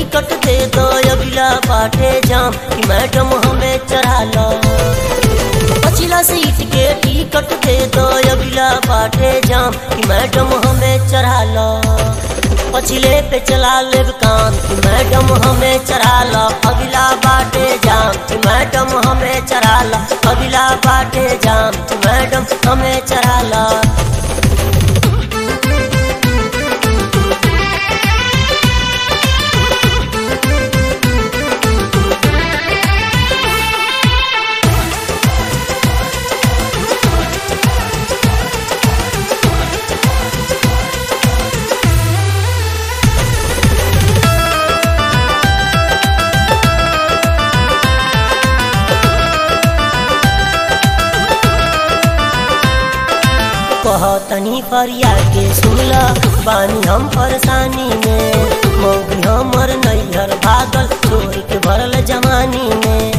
ticket दे दो अगला बाटे जाम कि मैडम हमें चढ़ा लो पछिला सीट के टिकट दे दो अगला बाटे जाम कि मैडम हमें चढ़ा लो पछिले पे चला लेब काम कि मैडम हमें चढ़ा लो अगला बाटे जाम कि मैडम हमें चढ़ा लो अगला बाटे जाम कि मैडम हमें चढ़ा लो कहतनी फरिया के सुनला बानी हम परेशानी में मौगी हमर नैहर भागल छोड़ के भरल जवानी में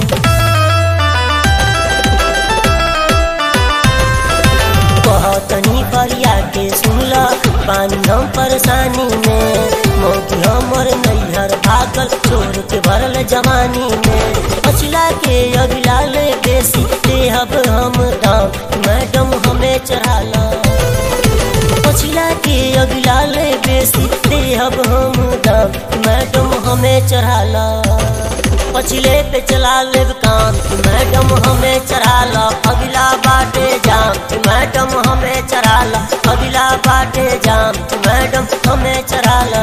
कहतनी फरिया के सुनला बानी हम परेशानी में मौगी हमर नैहर भागल छोड़ के भरल जवानी में पछिला के अगला ले बेसी देहब हम दाम मैडम हमें चढ़ा ला पछिला के अगला ले बेसी देहब हम दाम मैडम हमें चढ़ा ला पछिले पे चला लेब काम कि मैडम हमें चढ़ा ला अगला बाटे जाम कि मैडम हमें चढ़ा ला अगला बाटे जाम कि मैडम हमें चढ़ा ला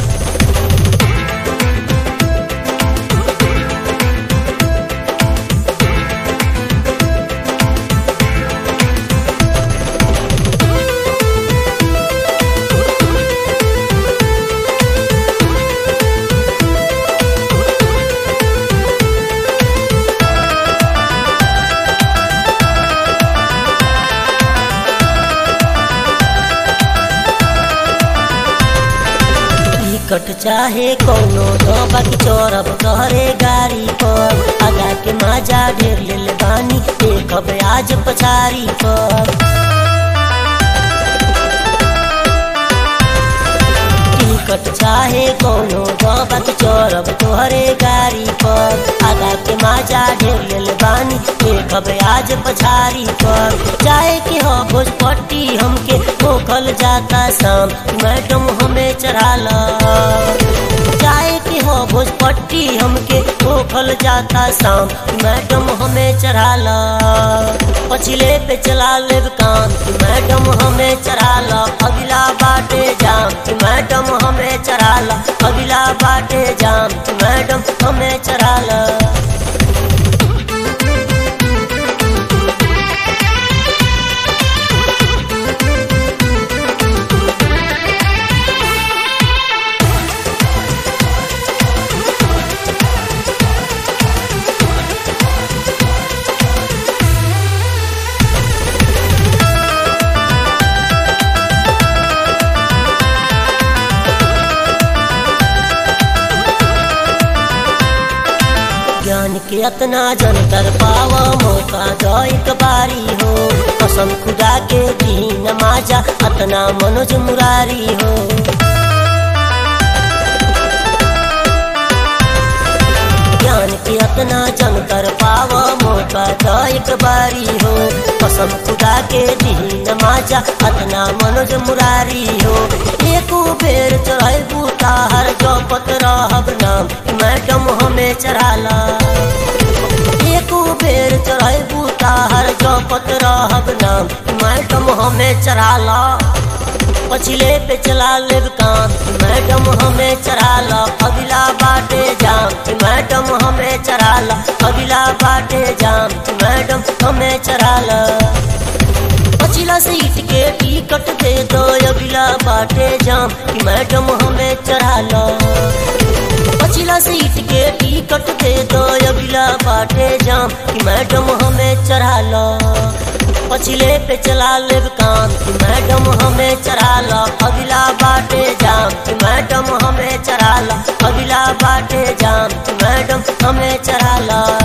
टिकट चाहे कौनो दबा के चौरब तोहरे गाड़ी पर आगा के माजा ढेर लेल बानी देखब आज पछारी पर टिकट चाहे कौनो दबा के चौरब तोहरे गाड़ी पर आगा के माजा ढेर लेल बानी देखब आज पछारी पर जाए के हो भोजपट्टी हमके मोखल जाता शाम मैडम हमें चढ़ा ला जाए के हो भोजपट्टी हमके मोखल जाता शाम मैडम हमें चढ़ा ला पछिले पे चला लेब काम कि मैडम हमें चढ़ा ला अगला बाटे जाम कि मैडम हमें चढ़ा ला अगला बाटे जाम कि मैडम हमें चढ़ा ला ज्ञान के अतना जन कर पावा मौका दो एक बारी हो कसम खुदा के दीन माजा अतना मनोज मुरारी हो ज्ञान के अतना जन कर पावा मौका दो एक बारी हो कसम खुदा के दीन माजा अतना मनोज मुरारी हो एको बेर चढ़ाई बूता हर जपत रहब नाम मैडम हमें चढ़ाला एको बेर चढ़ाई बूता हर जपत रहब नाम मैडम हमें चढ़ाला पछिले पे चला लेब काम मैडम हमें चढ़ाला अगला बाटे जाम मैडम हमें चढ़ाला अगला बाटे जाम मैडम हमें चढ़ाला पछिला सीट के टिकट दे दो अगला बाटे जाम कि मैडम हमें चढ़ा लो पछिला सीट के टिकट दे दो अगला बाटे जाम कि मैडम हमें चढ़ा लो पछिले पे चला लेब काम कि मैडम हमें चढ़ा लो अगला बाटे जाम कि मैडम हमें चढ़ा लो अगला बाटे जाम कि मैडम हमें चढ़ा लो